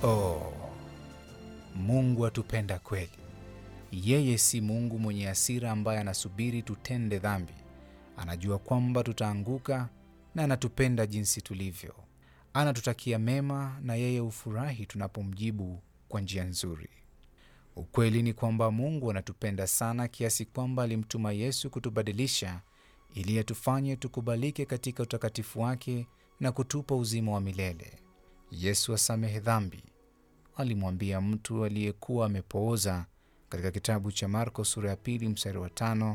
Oh, Mungu atupenda kweli. Yeye si Mungu mwenye hasira ambaye anasubiri tutende dhambi. Anajua kwamba tutaanguka na anatupenda jinsi tulivyo. Anatutakia mema na yeye hufurahi tunapomjibu kwa njia nzuri. Ukweli ni kwamba Mungu anatupenda sana kiasi kwamba alimtuma Yesu kutubadilisha ili atufanye tukubalike katika utakatifu wake na kutupa uzima wa milele. Yesu asamehe dhambi, alimwambia mtu aliyekuwa amepooza katika kitabu cha Marko sura ya pili mstari wa tano.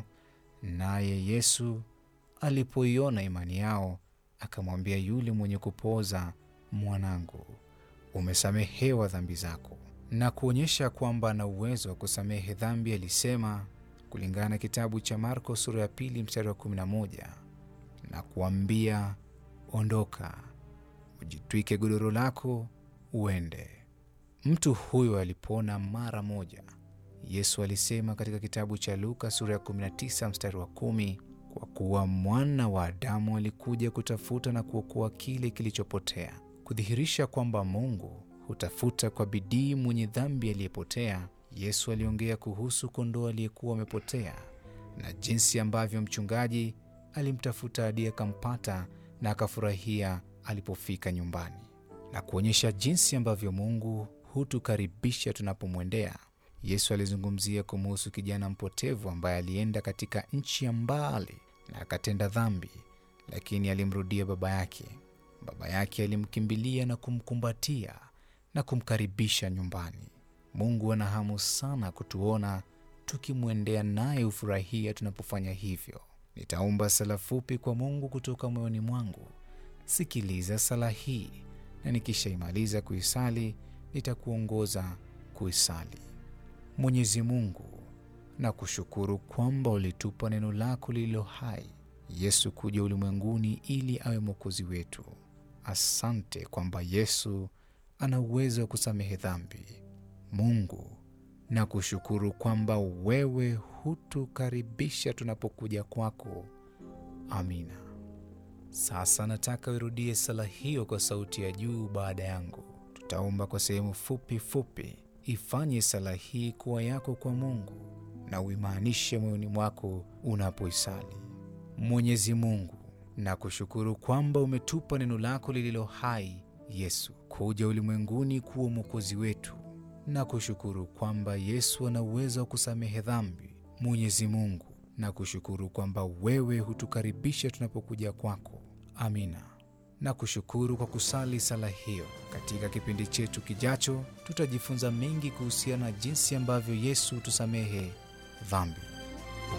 Naye Yesu alipoiona imani yao akamwambia yule mwenye kupooza, mwanangu, umesamehewa dhambi zako. Na kuonyesha kwamba ana uwezo wa kusamehe dhambi, alisema kulingana na kitabu cha Marko sura ya pili mstari wa 11, na kuambia ondoka, ujitwike godoro lako uende. Mtu huyo alipona mara moja. Yesu alisema katika kitabu cha Luka sura ya 19 mstari wa kumi, kwa kuwa mwana wa Adamu alikuja kutafuta na kuokoa kile kilichopotea, kudhihirisha kwamba Mungu hutafuta kwa bidii mwenye dhambi aliyepotea. Yesu aliongea kuhusu kondoo aliyekuwa amepotea na jinsi ambavyo mchungaji alimtafuta hadi akampata na akafurahia alipofika nyumbani, na kuonyesha jinsi ambavyo Mungu hutukaribisha tunapomwendea. Yesu alizungumzia kumuhusu kijana mpotevu ambaye alienda katika nchi ya mbali na akatenda dhambi, lakini alimrudia baba yake. Baba yake alimkimbilia na kumkumbatia na kumkaribisha nyumbani. Mungu ana hamu sana kutuona tukimwendea, naye hufurahia tunapofanya hivyo. Nitaomba sala fupi kwa Mungu kutoka moyoni mwangu. Sikiliza sala hii, na nikishaimaliza kuisali nitakuongoza kuisali. Mwenyezi Mungu, na kushukuru kwamba ulitupa neno lako lililo hai, Yesu kuja ulimwenguni ili awe mwokozi wetu. Asante kwamba Yesu ana uwezo wa kusamehe dhambi. Mungu, na kushukuru kwamba wewe hutukaribisha tunapokuja kwako. Amina. Sasa nataka urudie sala hiyo kwa sauti ya juu baada yangu. Tutaomba kwa sehemu fupi fupi. Ifanye sala hii kuwa yako kwa Mungu na uimaanishe moyoni mwako unapoisali. Mwenyezi Mungu, na kushukuru kwamba umetupa neno lako lililo hai Yesu kuja ulimwenguni kuwa mwokozi wetu, na kushukuru kwamba Yesu ana uwezo wa kusamehe dhambi. Mwenyezi Mungu, na kushukuru kwamba wewe hutukaribisha tunapokuja kwako. Amina. Na kushukuru kwa kusali sala hiyo. Katika kipindi chetu kijacho, tutajifunza mengi kuhusiana na jinsi ambavyo Yesu hutusamehe dhambi.